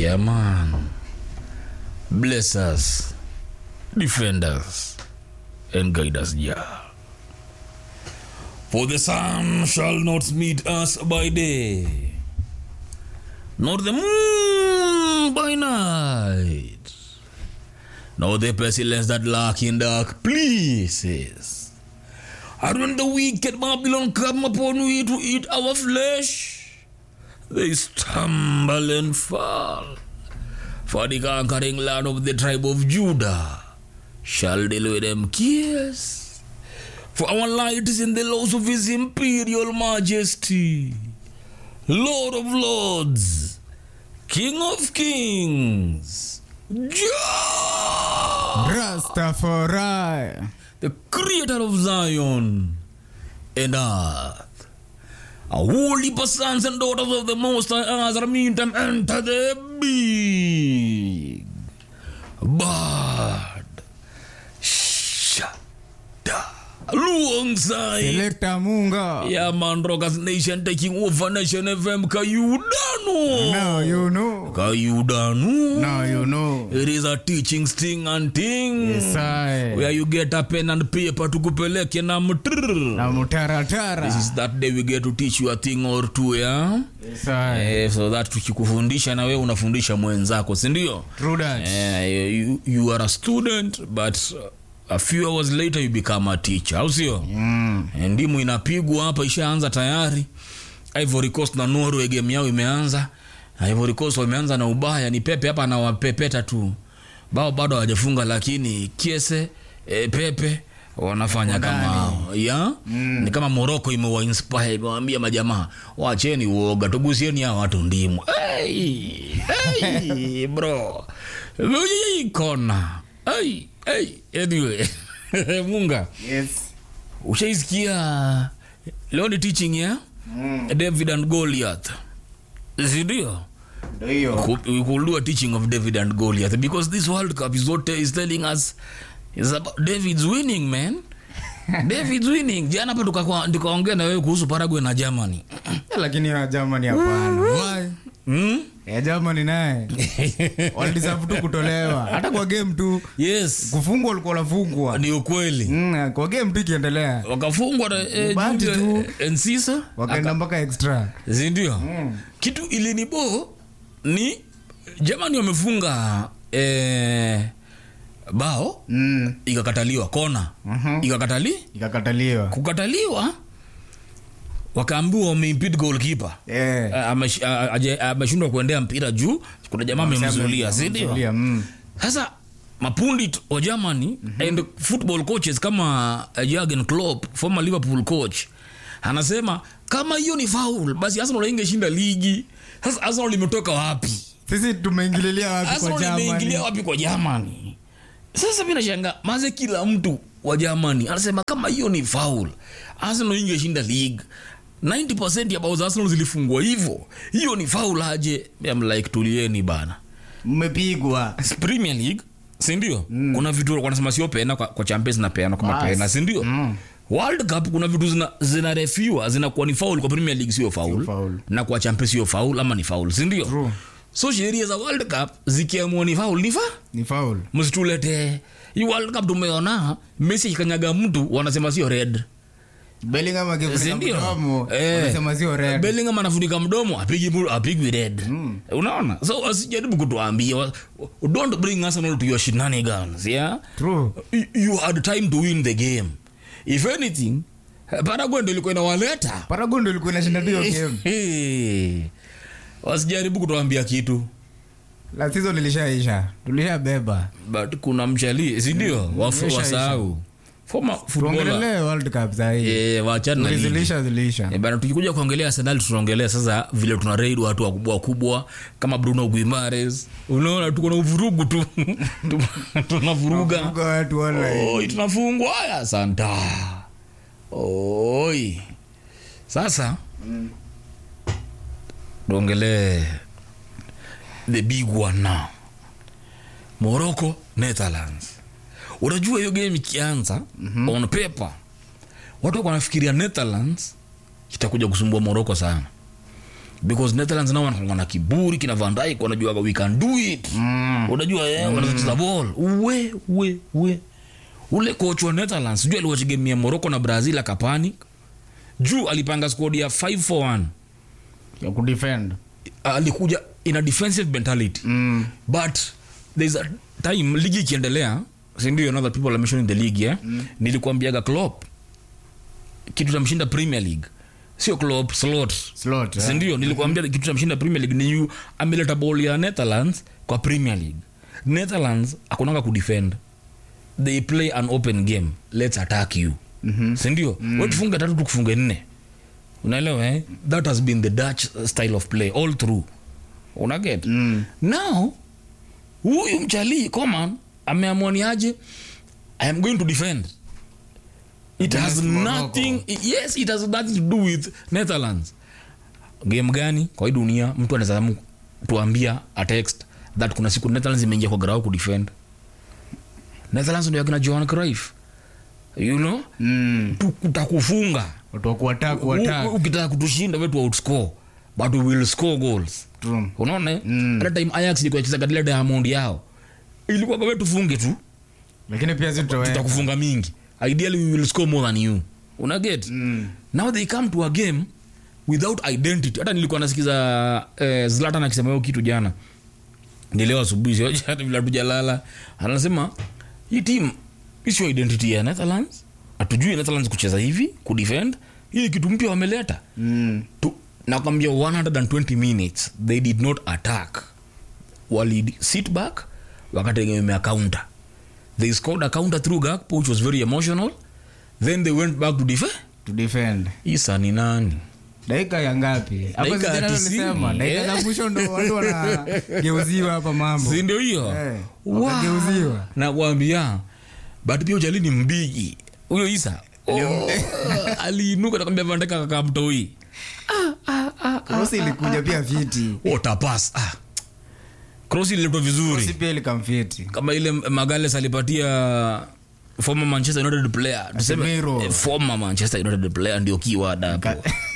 Yeah, man. Bless us, defend us, and guide us, Jah. For the sun shall not meet us by day, nor the moon by night, nor the pestilence that lurk in dark places. And when the wicked Babylon come upon we to eat our flesh, they stumble and fall. For the conquering land of the tribe of Judah shall deal with them kiss. For our light is in the laws of his imperial majesty, Lord of lords, King of kings, Jah, Rastafari. the creator of Zion and earth. A holy sons and daughters of the Most High as meantime enter the big bird. Shada. Alongside. Selector Munga. Yeah, man, Rockers Nation taking over Nation FM. Kayudanu. Now you know. Kayudanu. Now you know. It is a teaching sting and thing. Yes, I. Where you get a pen and paper to kupeleke na mtrrr. Na mutaratara. This is that day we get to teach you a thing or two, yeah? Yes, I. Eh, so that tukikufundisha na wewe unafundisha mwenzako, si ndio? True that. Eh, you, you are a student but uh, a few hours later you become a teacher, au sio? Mm. Eh, Ndimu inapigwa hapa, ishaanza tayari. Ivory Coast na Norway game yao imeanza. Ivory Coast wameanza na ubaya, ni Pepe hapa anawapepeta tu. Bao bado hawajafunga, lakini Kiese e, Pepe wanafanya kama hao. ya ni kama Morocco imewa inspire imewaambia majamaa wacheni uoga tugusieni hao watu ndimu hey, hey, bro Hii kona hey, hey. anyway munga Yes. ushaisikia leo ni teaching ya Mm. david and goliath sindio Ndio hiyo. we could do a teaching of david and goliath because this world cup is, what is telling us is about david's winning man david's winning jana hapa tukakwa- tukaongea na wewe kuhusu paraguay na germany Lakini ya Germany hapana. Why? hmm? Ya Germany naye. Walideserve tu kutolewa. Hata kwa game tu. yes Kufungwa walikuwa wanafungwa. ni ukweli Mm, kwa game tu ikiendelea. wakafungwa na eh, Bahati Jude, tu. eh, Encisa Wakaenda mpaka extra. sindio kitu ilinibo ni jamani wamefunga eh, bao Mm. ikakataliwa kona Mhm. ikakatali Ikakataliwa. kukataliwa wakaambiwa wameimpid goalkeeper Eh. Ah, amesh- ah, aje- ameshindwa kuendea mpira juu kuna jamaa amemzulia sindio Amemzulia, mm. sasa mapundi t- wa germany and football coaches kama uh, Jurgen Klopp former liverpool coach anasema kama hiyo ni foul basi arsenal ingeshinda ligi sasa arsenal limetoka wapi Sisi tumeingililia wapi kwa arsenal Germany? imeingilia wapi kwa germany sasa mi nashanga maze kila mtu wa germany anasema kama hiyo ni foul arsenal ingeshinda league 90 ya bao za arsenal zilifungwa hivyo hiyo ni foul aje I'm like tulieni bana Mmepigwa. premier league sindio mm. kuna vitu wanasema sio pena kwa, kwa champions na pena kama Bas. pena sindio Mm. world cup kuna vitu zina, zinarefiwa zinakuwa ni faul kwa premier league sio faul faul. na kwa champions sio faul ama ni faul sindio True. so sheria za world cup zikiamua ni faul ni fa Ni foul. msitulete hii world cup tumeona messi ikanyaga mtu wanasema sio red Bellingham akifunika sindio mdomo, Eh. wanasema sio red. Bellingham anafunika mdomo apigi mu- apigwi red unaona so wasijaribu kutuambia wa- don't bring arsenal to your shenanigans yeah True. you- you had time to win the game if anything paraguay ndo ilikuwa inawaleta Paragon ndio ilikuwa inashinda tu hiyo game. Hey. wasijaribu kutuambia kitu La season ilishaisha. Tulishabeba. but kuna mchali sindio Wafu- Isha, wasahau former footballer Tuongelee World Cup saa hii. eh, wachana na ligi. Tulizilisha zilisha. Eh, bana tukikuja kuongelea arsenal tunaongelea sasa vile tuna raid watu wakubwa wakubwa kama bruno guimares unaona tuko na uvurugu tu Tu- tunavuruga Kuga watu online. oi tunafungwa haya santa oi sasa tuongelee the big one now morocco netherlands unajua hiyo game ikianza mm-hmm. on paper watu wako wanafikiria netherlands itakuja kusumbua morocco sana because netherlands nao wanakuwa na kiburi kina van Dijk wanajua we can do it Mm. unajua eh, wanaweza kucheza ball uwe uwe uwe ule coach wa netherlands sijui aliwachegemia morocco na brazil akapanic juu alipanga squad ya 541 ya kudefend alikuja in a defensive mentality mm. but there's a time ligi ikiendelea sindio another people are mentioning the league yeah? mm. nilikuambiaga Klopp kitu tamshinda premier league sio Klopp slot slot eh? sindio nilikuambia kitu tamshinda premier league ni yu ameleta ball ya netherlands kwa premier league netherlands akunanga kudefend they play an open game let's attack you Mhm. sindio mm. wetufunge tatu tukufunge nne unaelewa eh? that has been the dutch style of play all through unaget Mm. now huyu mchalii coman ameamua ni aje i am going to defend it has Against Morocco. nothing yes it has nothing to do with netherlands game gani kwa hii dunia mtu anaweza amu- tuambia a text that kuna siku netherlands imeingia kwa grau kudefend netherlands ndio akina johan crif you know Mm. Tu- tutakufunga watu wa kuattack U- kuattack u- ukitaka kutushinda wetu outscore but we will score goals True. unaona eh? Mm. hata time ayax ilikuwa ikicheza katika ile diamond yao ilikuwa kwa wewe tufunge tu lakini pia zitoweka tutakufunga mingi ideally we will score more than you una get Mm. now they come to a game without identity hata nilikuwa nasikiza eh, zlatan akisema hiyo kitu jana nileo asubuhi sio jana vile hatujalala anasema hii team isio identity ya netherlands hatujui netherlands kucheza hivi kudefend hii ni kitu mpya wameleta Mm. tu, nakwambia 120 minutes they did not attack wali sit back wakategemea counter they scored a counter through gakpo which was very emotional then they went back to defend to defend isa ni nani dakika ya ngapi Hapo Dakika sijana ya tisini. nilisema, dakika za Eh. mwisho ndo watu wanageuziwa hapa mambo si ndio hiyo Eh, Wow. wakageuziwa. nakwambia but pia ujali ni mbigi huyo isa oh, aliinuka nakwambia vandeka kakamtoi krosi ilikuja pia viti otapas ah. cross ililetwa vizuri krosi pia ilikamfiti kama ile magales alipatia former manchester united player tuseme Casemiro. eh, former manchester united player ndio keyword hapo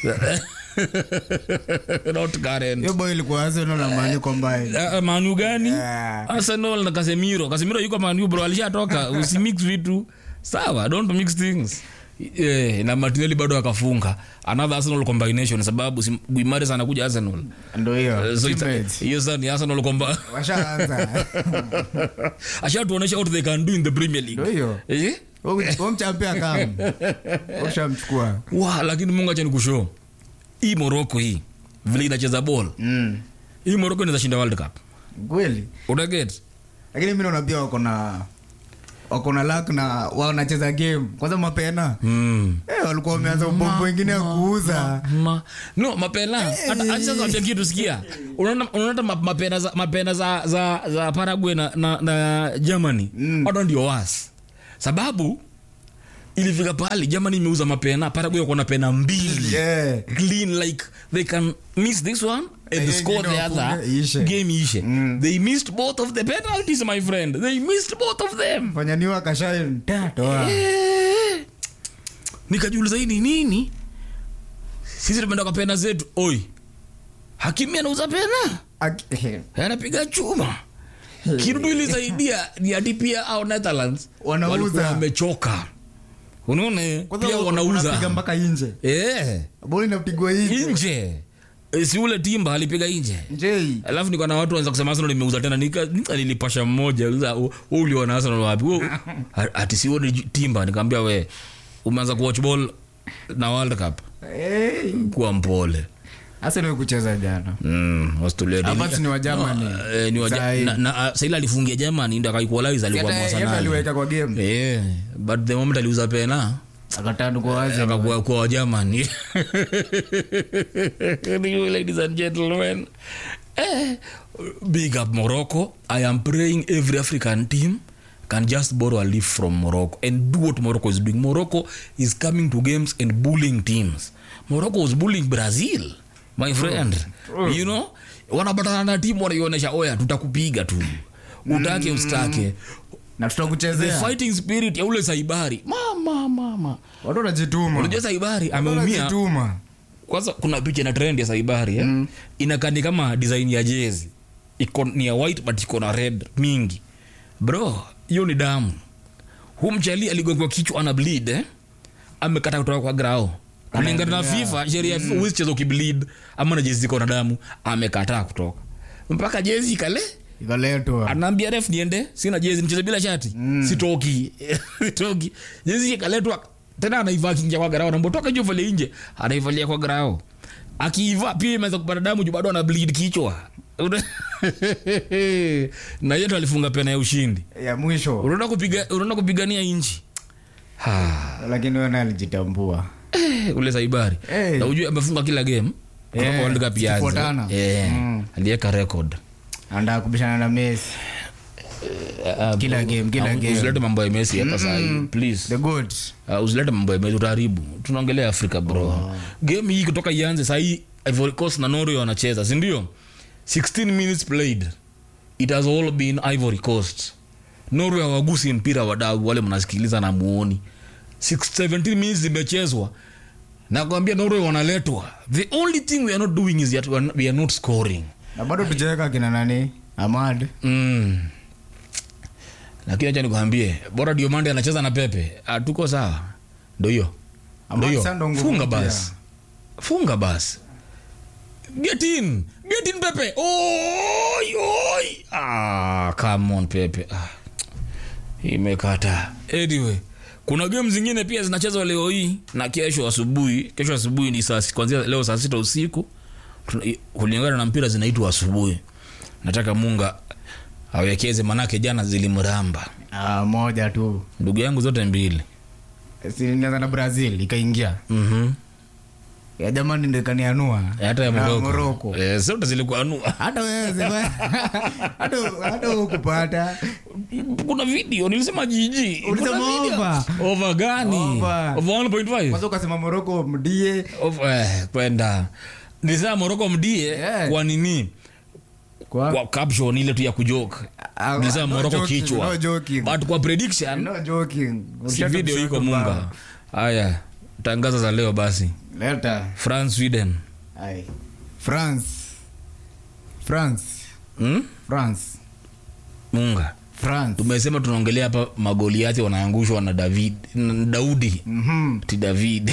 not current hiyo boy ilikuwa arsenal na mani combined Uh, manu gani Yeah. arsenal na kasemiro kasemiro yuko manu bro alishatoka usimix vitu sawa don't mix things Yeah, na martinelli bado akafunga another arsenal combination sababu si- guimares anakuja arsenal ndo hiyo so it's- Teammates. hiyo sasa ni arsenal comba washaanza ashatuonyesha what they can do in the premier league ndo hiyo eh? omchampia kam ushamchukua wa lakini mungu acha nikushow hii moroko hii vile inacheza ball Mm. hii moroko inaweza shinda world cup kweli unaget lakini mi naona pia wako na wako na lak na wanacheza game kwanza mapena mm. eh, walikuwa wameanza ubombo wengine ya kuuza Ma, no mapena hata acha kwambia kitu sikia unaona unaona ma- mapena za mapena za za, za Paraguay na, na, na Germany Mm. hata ndio was sababu ilifika pale Germany imeuza mapena Paraguay wako na pena mbili Yeah. clean like they can miss this one and Eh, score the ingine other wafunge, ishe. game ishe Mm. they missed both of the penalties my friend they missed both of them fanya niwa kashain toa Eh. nikajiuliza hii ni nini sisi tumeenda kwa pena zetu oi hakimi anauza pena Ak- eh, anapiga chuma kirudu ilisaidia ni ati pia au netherlands Wanauza. walikuwa wamechoka unaona eh? kwanza pia wanapiga wanauza mpaka inje eh boli inapigwa inje nje Eh, si ule timba alipiga nje njei alafu niko na watu wanza kusema arsenal imeuza tena nika, nika nilipasha mmoja uliza, "U- wewe uliona arsenal wapi Wewe- a- ati sioni ju- timba nikamwambia we umeanza kuwatch ball na world cup Eh, kuwa mpole Arsenal kucheza jana mm, Australia ni- Havertz ni wa Germany. No, eh, ni wa Sahi. na, na, ah, saili alifungia Germany ndio akaequalize alikuwa Hata yeye ndo mwasanali aliweka kwa game eh but the moment aliuza pena akatandu kwa wazi akakuwa kwa Germany ladies and gentlemen eh, big up Morocco I am praying every African team can just borrow a leaf from Morocco and do what Morocco is doing Morocco is coming to games and bullying teams Morocco was bullying Brazil my friend you know wanabatana na timu wanaionyesha oya tutakupiga tu utake ustake na the tutakuchezea fighting spirit ya ule saibari mama mama watu wanajituma unajua saibari Watu ameumia wanajituma kwanza kuna picha na trend ya saibari eh? mm. inakani kama design ya jezi iko ni ya white but iko na red mingi bro hiyo ni damu hu mchali aligongwa kichwa ana bleed eh? amekata kutoka kwa grao kulingana na fifa sheria ya fifa huwezi cheza ukibleed ama na jezi iko na damu amekataa kutoka mpaka jezi ikale ikaletwa anaambia ref niende sina jezi nicheze bila shati mm. sitoki sitoki jezi ikaletwa tena anaivaa kingia kwa garao nambotoka juu vale nje anaivalia kwa garao akiivaa pia imeweza kupata damu juu bado ana bleed kichwa na yetu alifunga pena ya ushindi ya mwisho unaenda kupiga unaenda kupigania nchi Ha, lakini wewe naye alijitambua eh, ule saibari Eh. na ujue amefunga kila game kutoka Eh, World Cup ianze. zikifuatana. Eh, Mm. aliweka record anataka kubishana na Messi Kila game, kila Ah, game. usilete mambo ya Messi hapa sahi please the good Uh, usilete mambo ya Messi utaharibu tunaongelea afrika bro game hii kutoka ianze sahii Ivory Coast na Norway wanacheza si ndio 16 minutes played it has all been Ivory Coast Norway hawagusi mpira wadau wale mnasikiliza na muoni 6 17 minutes zimechezwa nakwambia Norway wanaletwa the only thing we are not doing is that we are not, we are not scoring na bado tujaweka kina nani Ahmad mm. lakini acha nikwambie bora diomande anacheza na pepe Ah, tuko sawa ndo hiyo Ama ndo hiyo sasa ndo nguvu funga mpya. basi funga basi get in get in pepe oi oi ah come on pepe ah. imekata anyway kuna game zingine pia zinachezwa leo hii na kesho asubuhi kesho asubuhi ni saa kwanzia leo saa sita usiku Tuna- i- kulingana na mpira zinaitwa asubuhi nataka munga awekeze manake jana zilimramba ah, moja tu ndugu yangu zote mbili si nianza na Brazil ikaingia mm-hmm. ya jamani ndio ikanianua hata ya Na moroko Morocco. eh, zote zilikuanua hata wewe sema- hata hata ukupata kuna video nilisema jiji Ulisema Kuna video. over. over gani Over. over 1.5 kwanza ukasema Morocco mdie Over- eh, kwenda nilisema moroko mdie Yeah. kwa nini kwa kwa caption ile tu ya kujoke Ah, nilisema no moroko joking, kichwa no joking. but kwa prediction no joking si Ulisha video kushoto iko munga bao. haya tangaza za leo basi leta france sweden ai France France hmm? France munga France tumesema tunaongelea hapa magoliati wanaangushwa na david na daudi mhm ti david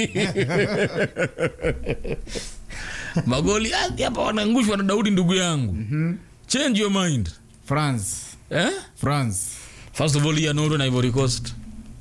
magoliati hapa wanaangushwa na daudi ndugu yangu change your mind France eh? France first of all hii ya norway na ivory coast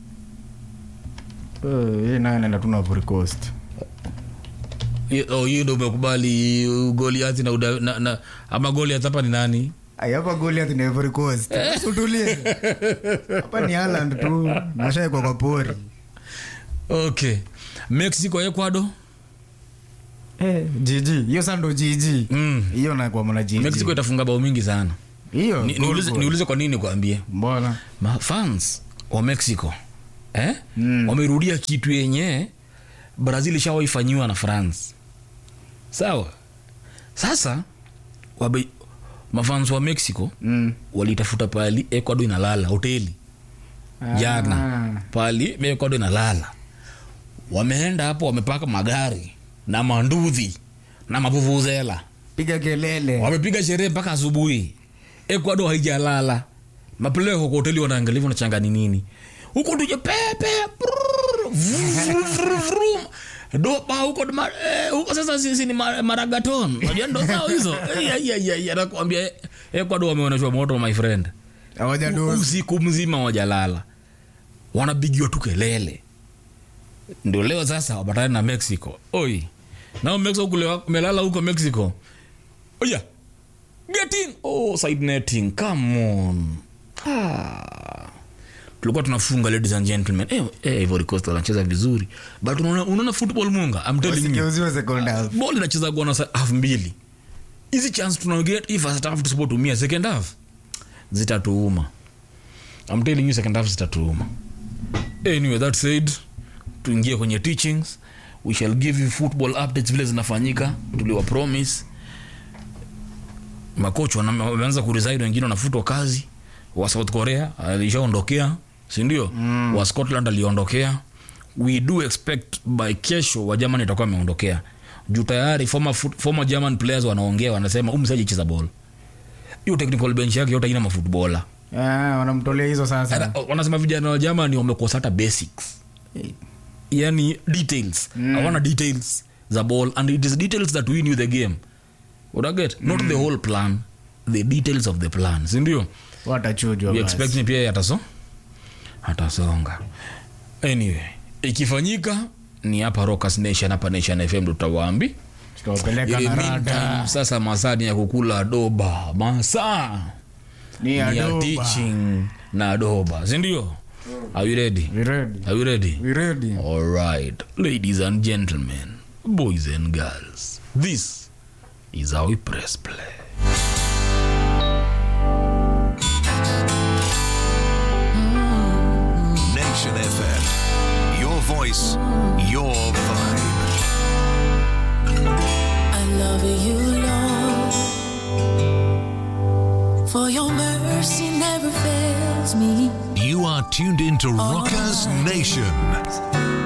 Eh, hii nayo naenda tu na Ivory Coast Hi- oh, hiyo ndo umekubali goliati na, uda- na, na ama goliat hapa ni nani Ai, hapa Goliath ni Ivory Coast utulie hapa ni Haaland tu nashaekwa kwa pori okay mexico ecuador eh jiji hiyo sasa ndo jiji mm. hiyo na kwa mwana jiji mexico itafunga bao mingi sana hiyo Ni- goal, niulize goal. niulize kwa nini kuambie mbona mafans wa mexico eh? Mm. wamerudia kitu yenye brazil ishawaifanyiwa na france sawa sasa wabe, mafans wa mexico mm. walitafuta pali ecuador inalala hoteli jana Ah. pali ecuador inalala wameenda hapo wamepaka magari na manduthi na mavuvuzela piga kelele wamepiga sherehe mpaka asubuhi ecuador haijalala mapleo kwa hoteli wanaangalia wanachanga ni nini huko tuje pepe brrr, vrum, vrum, vrum. dopa huko ma- eh, huko sasa sisi ni ma- maragaton unajua ndo zao hizo Eh, ya, ya, ya, ya, nakwambia eh, ecuador wameonyeshwa moto my friend hawaja dozi usiku mzima wajalala wanapigiwa tu kelele ndio leo sasa wapatane na mexico oi nao mexico kule wa- umelala huko mexico oya get in oh side netting come on ah. tulikuwa tunafunga ladies and gentlemen eh, eh, Ivory Coast wanacheza vizuri but unaona unaona football munga I'm telling you wasigeuziwe second half ball inacheza kwa half mbili hizi chance tunaget hii first half tusipotumia second half zitatuuma I'm telling you second half zitatuuma anyway that said tuingie kwenye teachings we shall give you football updates vile zinafanyika tuliwa promise makoch wana- wameanza kuresign wengine wanafutwa kazi wa south korea alishaondokea sindio mm. wa scotland aliondokea we do expect by kesho wa germany itakuwa ameondokea juu tayari former, foot- former german players wanaongea wanasema umsaji cheza ball hiyo technical bench yake yote ina mafutbola Eh, wanamtolea hizo sasa wanasema vijana wa germany wamekosa hata basics yani details mm. hawana details za ball and it is details that win you the game utaget not the whole plan the details of the plan sindio watachujwa we basi. expect pia yataso atasonga anyway ikifanyika ni hapa Rockers Nation hapa Nation FM ndo tutawaambi tutawapeleka Ile na meantime, rada sasa masaa ni ya kukula doba masaa ni ni ya adoba teaching na doba sindio are you ready We ready? are you ready We ready? all right ladies and gentlemen boys and girls this is how we press play Nation FM. Your voice, your vibe. I love you, Lord. For your mercy never fails me. You are tuned into Rockers Nation.